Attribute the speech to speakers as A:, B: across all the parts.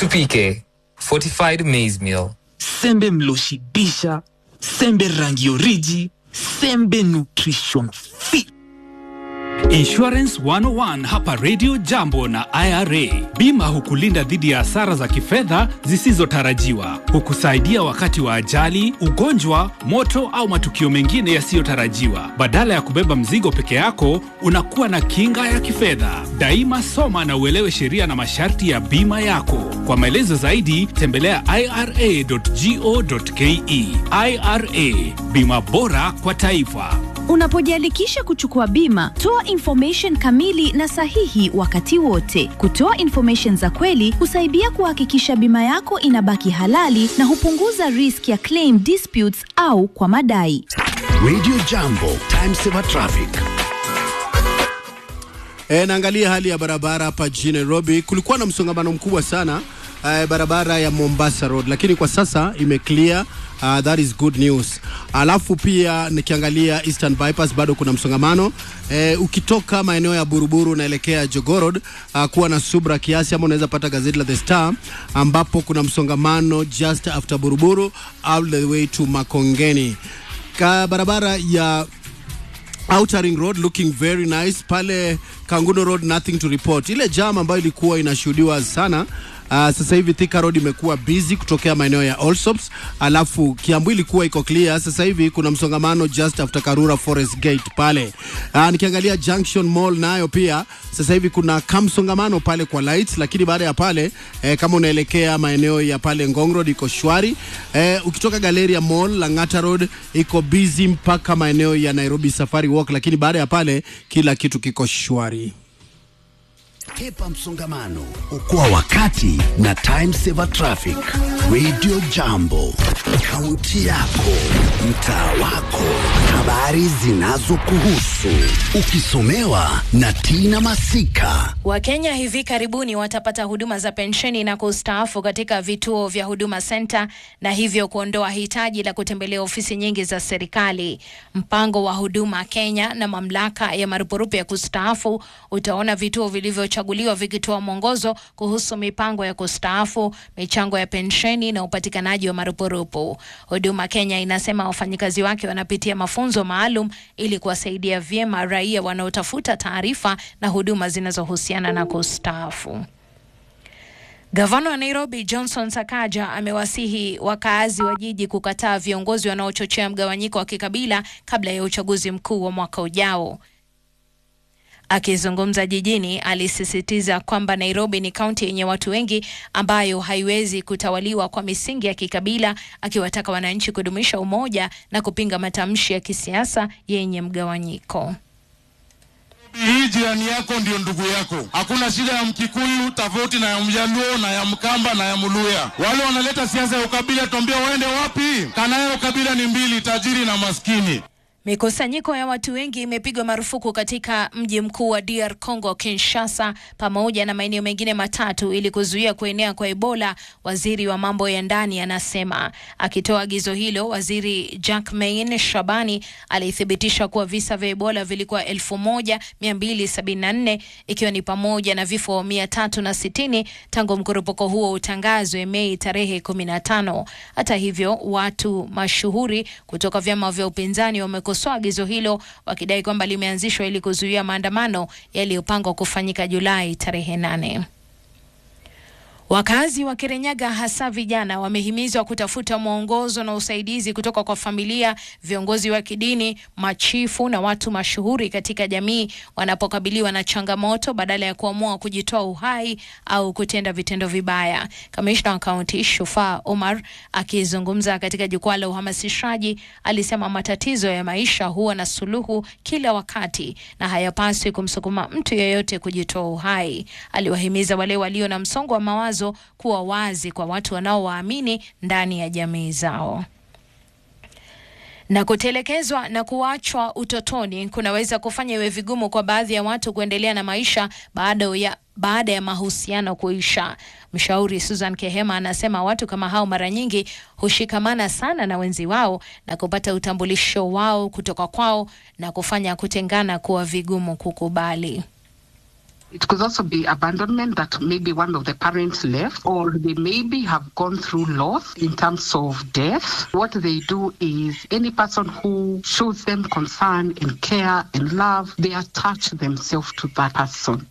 A: NPK, fortified maize meal.
B: sembe mloshibisha sembe rangi oriji sembe nutrition fit
C: Insurance 101 hapa Radio Jambo na IRA. Bima hukulinda dhidi ya hasara za kifedha zisizotarajiwa, hukusaidia wakati wa ajali, ugonjwa, moto au matukio mengine yasiyotarajiwa. Badala ya kubeba mzigo peke yako, unakuwa na kinga ya kifedha. Daima soma na uelewe sheria na masharti ya bima yako. Kwa maelezo zaidi, tembelea ira.go.ke. IRA, bima bora kwa taifa.
D: Unapojiandikisha kuchukua bima, toa information kamili na sahihi wakati wote. Kutoa information za kweli husaidia kuhakikisha bima yako inabaki halali na hupunguza risk ya claim disputes au kwa madai.
E: Radio Jambo, Time Saver Traffic.
F: E, naangalia hali ya barabara hapa jijini Nairobi. Kulikuwa na msongamano mkubwa sana e, barabara ya Mombasa Road, lakini kwa sasa imeclear. Uh, that is good news. Alafu pia nikiangalia Eastern Bypass bado kuna msongamano e, ukitoka maeneo ya Buruburu unaelekea Jogoo Road uh, kuwa na subra kiasi, ama unaweza pata gazeti la The Star ambapo kuna msongamano just after Buruburu all the way to Makongeni. Ka barabara ya Outer Ring Road looking very nice pale Kanguno Road nothing to report. Ile jam ambayo ilikuwa inashuhudiwa sana Uh, sasa hivi Thika Road imekuwa busy kutokea maeneo ya Allsops, alafu Kiambu ilikuwa iko clear. Sasa hivi kuna msongamano just after Karura Forest Gate pale. Uh, nikiangalia Junction Mall nayo pia sasa hivi kuna kamsongamano pale kwa lights, lakini baada ya pale eh, kama unaelekea maeneo ya pale Ngong Road iko shwari. Eh, ukitoka Galleria Mall Lang'ata Road iko busy mpaka maeneo ya Nairobi Safari Walk, lakini baada ya pale kila kitu kiko shwari.
E: Kepa msongamano, okoa wakati na Time Saver Traffic. Radio Jambo, kaunti yako, mtaa wako, habari zinazokuhusu, ukisomewa na Tina Masika.
G: Wakenya hivi karibuni watapata huduma za pensheni na kustaafu katika vituo vya Huduma Center na hivyo kuondoa hitaji la kutembelea ofisi nyingi za serikali. Mpango wa Huduma Kenya na mamlaka ya marupurupu ya kustaafu utaona vituo vilivyochaguliwa vikitoa mwongozo kuhusu mipango ya kustaafu, michango ya pensheni na upatikanaji wa marupurupu. Huduma Kenya inasema wafanyikazi wake wanapitia mafunzo maalum ili kuwasaidia vyema raia wanaotafuta taarifa na huduma zinazohusiana na kustaafu. Gavana wa Nairobi Johnson Sakaja amewasihi wakaazi wa jiji kukataa viongozi wanaochochea mgawanyiko wa kikabila kabla ya uchaguzi mkuu wa mwaka ujao. Akizungumza jijini, alisisitiza kwamba Nairobi ni kaunti yenye watu wengi ambayo haiwezi kutawaliwa kwa misingi ya kikabila, akiwataka wananchi kudumisha umoja na kupinga matamshi ya kisiasa yenye mgawanyiko.
H: Hii jirani yako ndio ndugu yako. Hakuna shida ya Mkikuyu tofauti na ya Mjaluo na ya Mkamba na ya Mluya. Wale wanaleta siasa ya ukabila, tuambia waende wapi? Kanayo ukabila ni mbili, tajiri na maskini.
G: Mikusanyiko ya watu wengi imepigwa marufuku katika mji mkuu wa DR Congo, Kinshasa, pamoja na maeneo mengine matatu ili kuzuia kuenea kwa Ebola. Waziri wa mambo ya ndani anasema. Akitoa agizo hilo, waziri Jacquemain Shabani alithibitisha kuwa visa vya Ebola vilikuwa 1274 ikiwa ni pamoja na vifo 360 tangu mkurupuko huo utangazwe Mei tarehe 15. Hata hivyo, watu mashuhuri kutoka vyama vya upinzani wamekosoa agizo hilo wakidai kwamba limeanzishwa ili kuzuia maandamano yaliyopangwa kufanyika Julai tarehe nane. Wakazi wa Kirinyaga hasa vijana wamehimizwa kutafuta mwongozo na usaidizi kutoka kwa familia, viongozi wa kidini, machifu na watu mashuhuri katika jamii wanapokabiliwa na changamoto badala ya kuamua kujitoa uhai au kutenda vitendo vibaya. Kamishna wa kaunti Shufaa Omar akizungumza katika jukwaa la uhamasishaji alisema matatizo ya maisha huwa na suluhu kila wakati na hayapaswi kumsukuma mtu yeyote kujitoa uhai. Aliwahimiza wale walio na msongo wa mawazo kuwa wazi kwa watu wanaowaamini ndani ya jamii zao. Na kutelekezwa na kuachwa utotoni kunaweza kufanya iwe vigumu kwa baadhi ya watu kuendelea na maisha baada ya baada ya mahusiano kuisha. Mshauri Susan Kehema anasema watu kama hao mara nyingi hushikamana sana na wenzi wao na kupata utambulisho wao kutoka kwao na kufanya kutengana kuwa vigumu kukubali.
I: It could also be abandonment that maybe one of the parents left, or they maybe have gone through loss in terms of death. What they do is any person who shows them concern and care and love, they attach themselves to that person.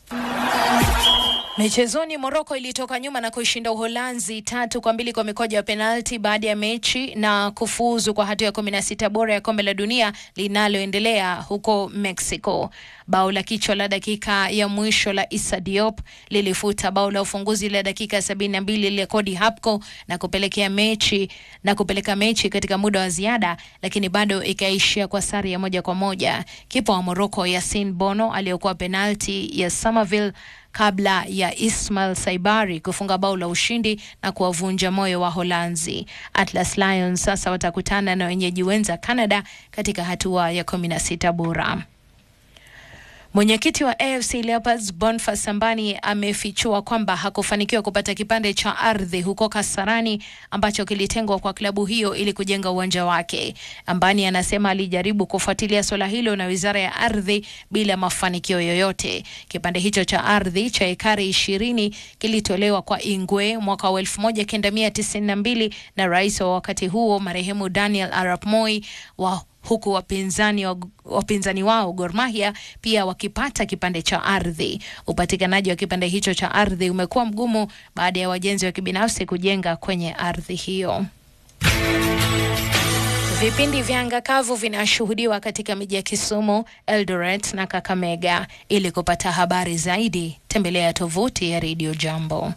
G: Michezoni, Moroko ilitoka nyuma na kuishinda Uholanzi tatu kwa mbili kwa mikoja ya penalti baada ya mechi na kufuzu kwa hatua ya kumi na sita bora ya kombe la dunia linaloendelea huko Mexico. Bao la kichwa la dakika ya mwisho la Issa Diop lilifuta bao la ufunguzi la dakika sabini na mbili la Cody Hapko na kupelekea mechi na kupeleka mechi katika muda wa ziada, lakini bado ikaishia kwa sare ya moja kwa moja. Kipa wa Morocco Yasin Bono aliyokuwa penalti ya Somerville kabla ya Ismail Saibari kufunga bao la ushindi na kuwavunja moyo wa Holanzi. Atlas Lions sasa watakutana na wenyeji wenza Canada katika hatua ya kumi na sita bora. Mwenyekiti wa AFC Leopards Boniface Sambani amefichua kwamba hakufanikiwa kupata kipande cha ardhi huko Kasarani ambacho kilitengwa kwa klabu hiyo ili kujenga uwanja wake. Ambani anasema alijaribu kufuatilia suala hilo na Wizara ya Ardhi bila mafanikio yoyote. Kipande hicho cha ardhi cha ekari ishirini kilitolewa kwa Ingwe mwaka wa 1992 na rais wa wakati huo marehemu Daniel Arap Moi wa huku wapinzani, wa, wapinzani wao Gor Mahia pia wakipata kipande cha ardhi. Upatikanaji wa kipande hicho cha ardhi umekuwa mgumu baada ya wajenzi wa kibinafsi kujenga kwenye ardhi hiyo. Vipindi vya anga kavu vinashuhudiwa katika miji ya Kisumu, Eldoret na Kakamega. Ili kupata habari zaidi, tembelea tovuti ya Radio Jambo.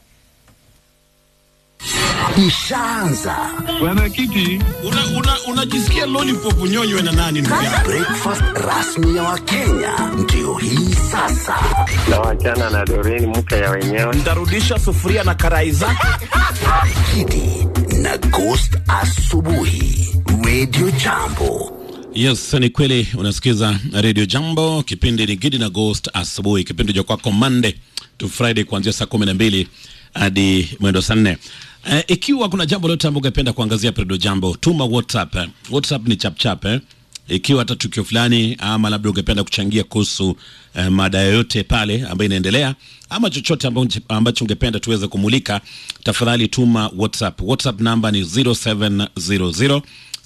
E: Ishaanza
J: Bwana Kiti, unajisikia una, una lollipop unyonywe na nani ndugu yangu?
E: breakfast rasmi ya Wakenya ndio hii sasa.
K: na wachana na Doreen mke ya wenyewe.
J: Ntarudisha sufuria na karai zake.
E: Kidi na Ghost asubuhi, Radio Jambo.
L: Yes, ni kweli unasikiza Radio Jambo, kipindi ni Gidi na Ghost asubuhi, kipindi cha kwako Monday to Friday kuanzia saa kumi na mbili hadi mwendo saa nne. Uh, ikiwa kuna jambo lote ambalo ungependa kuangazia Redio Jambo, tuma WhatsApp. eh. WhatsApp ni chapchap eh. Ikiwa hata tukio fulani ama labda ungependa kuchangia kuhusu eh, mada yoyote pale ambayo inaendelea ama chochote amba- ambacho ungependa tuweze kumulika, tafadhali tuma WhatsApp. WhatsApp namba ni 0700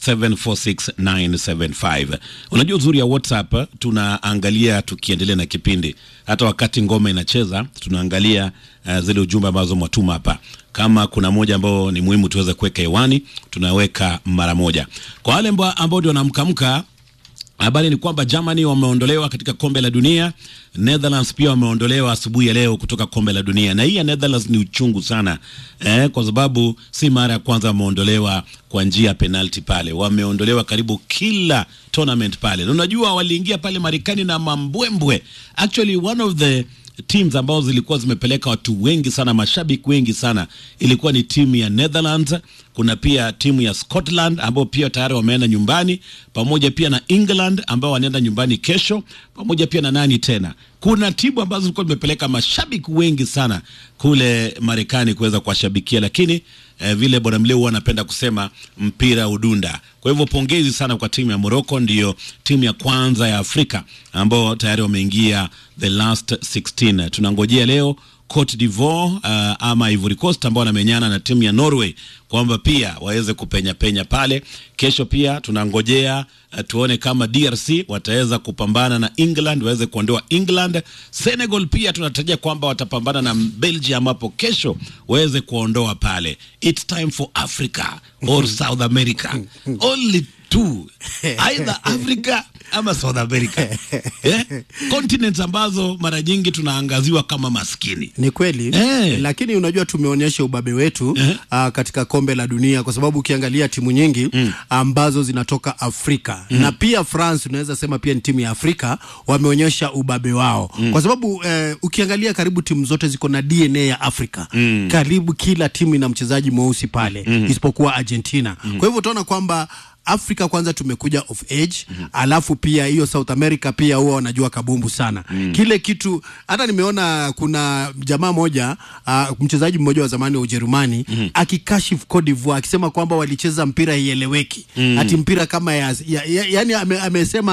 L: 746975. Unajua uzuri ya WhatsApp, tunaangalia tukiendelea na kipindi, hata wakati ngoma inacheza tunaangalia uh, zile ujumbe ambazo mwatuma hapa. Kama kuna moja ambao ni muhimu tuweze kuweka hewani, tunaweka mara moja. Kwa wale ambao ambao ndio wanamkamka Habari ni kwamba Germany wameondolewa katika kombe la dunia. Netherlands pia wameondolewa asubuhi ya leo kutoka kombe la dunia, na hii ya Netherlands ni uchungu sana eh, kwa sababu si mara ya kwanza wameondolewa kwa njia ya penalti pale. Wameondolewa karibu kila tournament pale, na unajua waliingia pale Marekani na mambwembwe. Actually one of the teams ambazo zilikuwa zimepeleka watu wengi sana, mashabiki wengi sana, ilikuwa ni timu ya Netherlands. Kuna pia timu ya Scotland ambao pia tayari wameenda nyumbani, pamoja pia na England ambao wanaenda nyumbani kesho, pamoja pia na nani tena, kuna timu ambazo zilikuwa zimepeleka mashabiki wengi sana kule Marekani kuweza kuwashabikia, lakini eh, vile bwana Mleu huwa anapenda kusema mpira udunda. Kwa hivyo pongezi sana kwa timu ya Morocco, ndiyo timu ya kwanza ya Afrika ambao tayari wameingia the last 16. Tunangojea leo Cote d'Ivoire uh, ama Ivory Coast ambao wanamenyana na timu ya Norway kwamba pia waweze kupenya penya pale. Kesho pia tunangojea uh, tuone kama DRC wataweza kupambana na England waweze kuondoa England. Senegal pia tunatarajia kwamba watapambana na Belgium hapo kesho waweze kuondoa pale. It's time for Africa or South America. Only two. Either Africa ama South America. eh? Continents ambazo mara nyingi tunaangaziwa kama maskini.
F: Ni kweli
L: Eh.
F: lakini unajua tumeonyesha ubabe wetu ah, katika kombe la dunia, kwa sababu ukiangalia timu nyingi ambazo zinatoka Afrika na pia France, unaweza sema pia ni timu ya Afrika, wameonyesha ubabe wao kwa sababu eh, ukiangalia karibu timu zote ziko na DNA ya Afrika karibu kila timu ina mchezaji mweusi pale isipokuwa Argentina. Kwa hivyo utaona kwamba Afrika kwanza tumekuja of age alafu pia hiyo South America pia huwa wanajua kabumbu sana kile kitu. Hata nimeona kuna jamaa moja uh, mchezaji mmoja wa zamani wa Ujerumani akikashifu Cote d'Ivoire akisema kwamba walicheza mpira ieleweki ati mpira kama ya, ya, ya, yani ame, amesema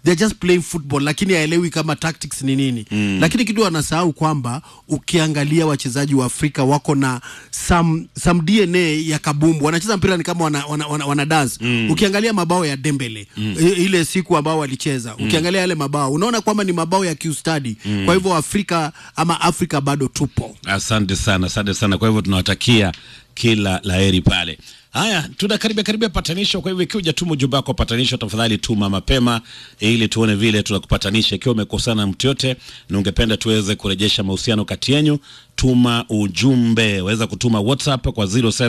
F: they're just playing football lakini haelewi kama tactics ni nini mm. lakini kitu wanasahau kwamba ukiangalia wachezaji wa afrika wako na some, some dna ya kabumbu wanacheza mpira ni kama wana, wana, wana, wana dance mm. ukiangalia mabao ya dembele mm. ile siku ambao walicheza mm. ukiangalia yale mabao unaona kwamba ni mabao ya kiustadi mm. kwa hivyo afrika ama afrika bado tupo
L: Asante sana, asante sana. Kwa hivyo tunawatakia kila laheri pale. Haya, tunakaribia karibia patanisho. Kwa hivyo ikiwa hujatuma ujumbe wako wa patanisho, tafadhali tuma mapema ili tuone vile tunakupatanisha. Ikiwa umekosana na mtu yote na ungependa tuweze kurejesha mahusiano kati yenu, tuma ujumbe. Waweza kutuma WhatsApp kwa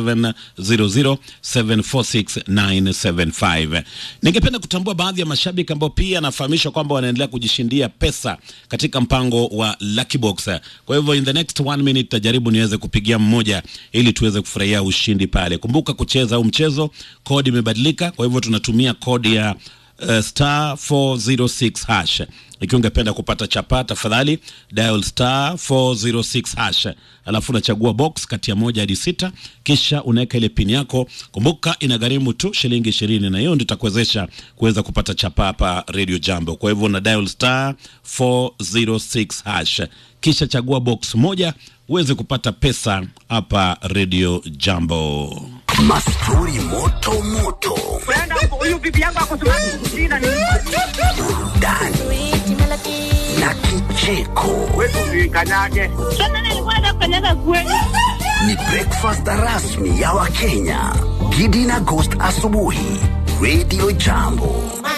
L: 0700746975. Ningependa kutambua baadhi ya mashabiki ambao pia nafahamishwa kwamba wanaendelea kujishindia pesa katika mpango wa Lucky Box. Kwa hivyo in the next one minute tajaribu niweze kupigia mmoja ili tuweze kufurahia ushindi pale. Kumbuka kucheza huu mchezo, kodi imebadilika, kwa hivyo tunatumia kodi ya uh, star 406 hash. Ikiwa ungependa kupata chapa, tafadhali dial star 406 hash, alafu unachagua box kati ya moja hadi sita, kisha unaweka ile pin yako. Kumbuka inagharimu tu shilingi ishirini, na hiyo ndio itakuwezesha kuweza kupata chapa hapa Radio Jambo. Kwa hivyo una dial star 406 hash, kisha chagua box moja uweze kupata pesa hapa Radio Jambo.
E: Mastori moto moto.
M: Huyu bibi yangu ako Sudan.
E: Burudani na kicheko.
M: Kanyage. Sasa nilikuwa nakanyaga kweli.
E: Ni breakfast rasmi ya Wakenya. Gidi na Ghost asubuhi. Radio Jambo.